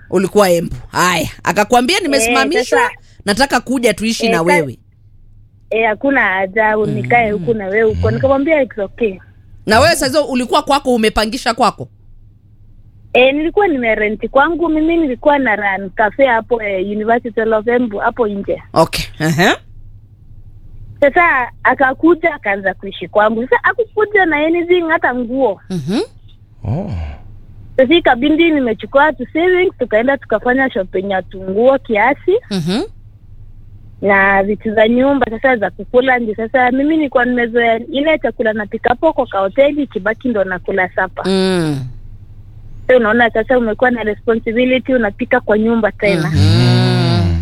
ulikuwa embu haya akakwambia nimesimamishwa sasa- nataka kuja tuishi Eh, na sa- wewe Eh, hakuna haja nikae huku na wewe huko. Nikamwambia it's okay. na wewe sahizo ulikuwa kwako umepangisha kwako Eh, nilikuwa nimerenti kwangu mimi, nilikuwa na run cafe hapo eh, University of Embu hapo nje. okay uh-huh. Sasa akakuja akaanza kuishi kwangu. Sasa akukuja na anything hata nguo. mm-hmm. Oh. Sasa ikabindi nimechukua tu savings tukaenda tukafanya shopping ya tunguo kiasi Mm-hmm. na vitu za nyumba sasa za kukula nje. Sasa mimi nilikuwa nimezoea ile chakula napika hapo kwa kahoteli, kibaki ndo nakula sapa. Mm. So unaona sasa umekuwa na responsibility, unapika kwa nyumba tena. Mm.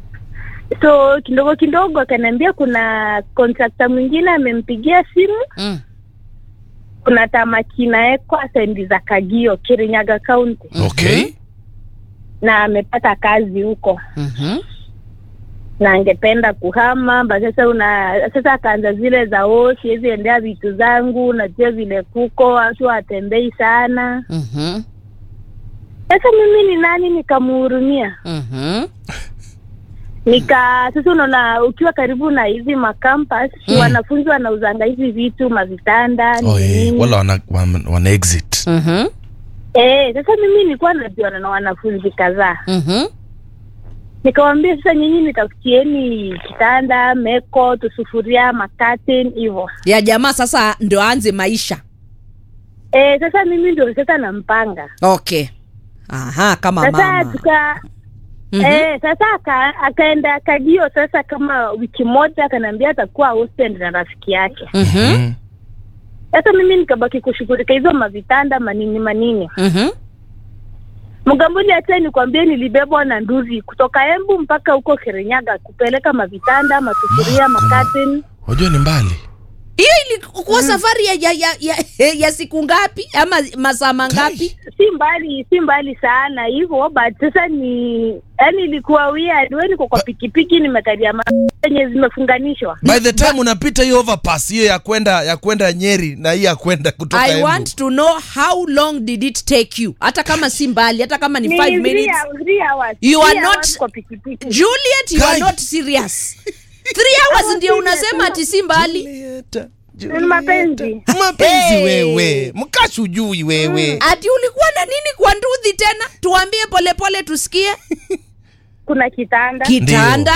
So kidogo kidogo akaniambia kuna contractor mwingine amempigia simu, Mm. kuna tamaki inawekwa sendi za Kagio, Kirinyaga County, Okay. na amepata kazi huko Mhm. na angependa kuhama ba sasa una sasa akaanza zile za o siwezi endea vitu zangu najua vile kuko watu watembei sana Mhm. sasa mimi ni nani nikamhurumia Mhm. nika sasa unaona ukiwa karibu na hizi makampas Mm. wanafunzi wanauzanga hizi vitu mavitanda Oh, nini eh, nini. wala wana, wana, wana exit. Mhm. Eh, sasa mimi nilikuwa najuana na wanafunzi kadhaa Mhm. nikawambia sasa nyinyi nitafutieni kitanda meko tusufuria makaten hivo ya jamaa sasa ndio aanze maisha Eh, sasa mimi ndio sasa nampanga okay aha kama sasa mama tuka Mhm. eh, sasa aka, akaenda Kagio sasa kama wiki moja, akaniambia atakuwa hostel na rafiki yake. Mhm. Mm. Sasa mimi nikabaki kushughulika hizo mavitanda manini manini. Mhm. Mgamboni hata nikwambie, nilibebwa na nduzi kutoka Embu mpaka huko Kirinyaga kupeleka mavitanda, masufuria, makaten. Wajua ni mbali. hiyo ilikuwa safari ya, ya, ya, ya, ya siku ngapi ama masaa mangapi Si mbali, si mbali sana hivyo, but sasa ni yani ilikuwa weird. Wewe niko kwa pikipiki nimekalia ma- zenye zimefunganishwa. By the time unapita hiyo overpass hiyo ya kwenda ya kwenda Nyeri na hii ya kwenda kutoka i Embu. want to know how long did it take you hata kama si mbali hata kama ni Ni 5 three minutes hours, three hours, You three are not- hours kwa pikipiki. juliet you are Guy. not serious three hours ndio unasema ati si mbali Julieta, Ni mapenzi. Mapenzi Hey. wewe. Mkashujui wewe. ati ulikuwa na nini kwa nduthi tena tuambie polepole tusikie Kuna kitanda, kitanda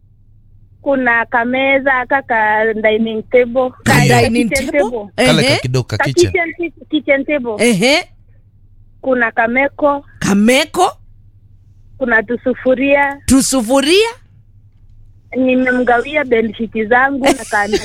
kuna kameza, kaka dining table, ka Ndio. dining kitchen table Kale Ehe. kakidogo ka Ka kitchen. kitchen, kitchen table. ehe Kuna kameko, kameko kuna tusufuria, tusufuria nimemgawia bedsheet zangu na kando.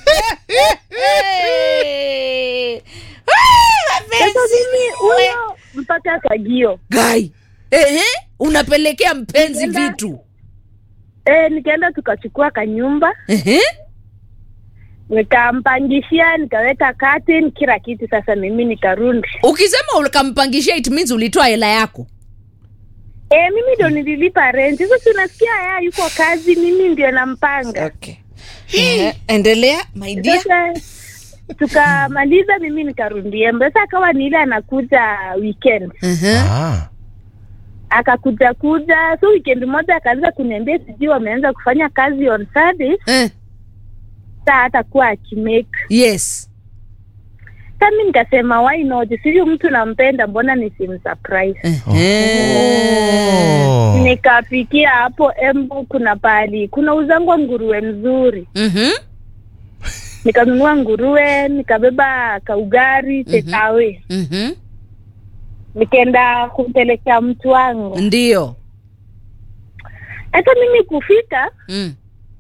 Hey. Sasa mimi huyo mpaka Kagio. gai ehe unapelekea mpenzi Nenda. vitu Eh, nikaenda tukachukua kanyumba, ehe nikampangishia, nikaweka curtain, kila kitu. Sasa mimi nikarudi. ukisema ukampangishia it means ulitoa hela yako Eh, mimi ndo nililipa rent. Sasa si unasikia haya yuko kazi, mimi ndio nampanga. okay. Ehe, endelea my dear Sasa tukamaliza, mimi nikarudi Embu. Sasa akawa ni ile anakuja weekend, Ehe. Ah. akakuja kuja, so weekend moja akaanza kuniambia sijui wameanza kufanya kazi on Sunday, Eh, saa atakuwa akimake. yes Sasa mimi nikasema why not, sivyo mtu nampenda, mbona nisimsurprise? Ehe. Oh. Nikapikia hapo Embu, kuna pali kuna uzangwa nguruwe mzuri, Mhm. nikanunua nguruwe, nikabeba kaugari tekawe, Mhm. nikaenda kumpelekea mtu wangu. ndio Hata mimi kufika Mm.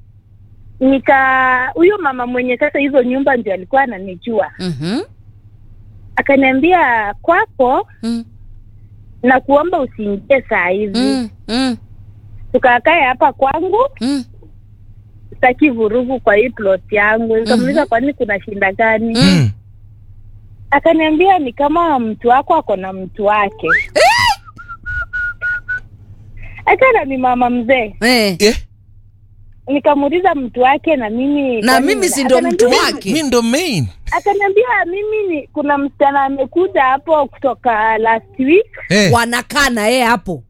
nika huyo mama mwenye sasa hizo nyumba ndio alikuwa ananijua, Mhm. akaniambia kwako Mm. na kuomba usiingie saa hizi, Mm. Mm. tukakae hapa kwangu, Mm. sitaki vurugu kwa hii plot yangu. Nikamuuliza kwani kuna shinda gani? Mm. Akaniambia ni kama mtu wako ako na mtu wake. Achana ni mama mzee. Eh. Eh, Nikamuuliza mtu wake na mimi na kwani- mimi si ndo mtu akaniambia- wake mi ndo main. Akaniambia mimi ni kuna msichana amekuja hapo kutoka last week Eh. wanakaa na yeye hapo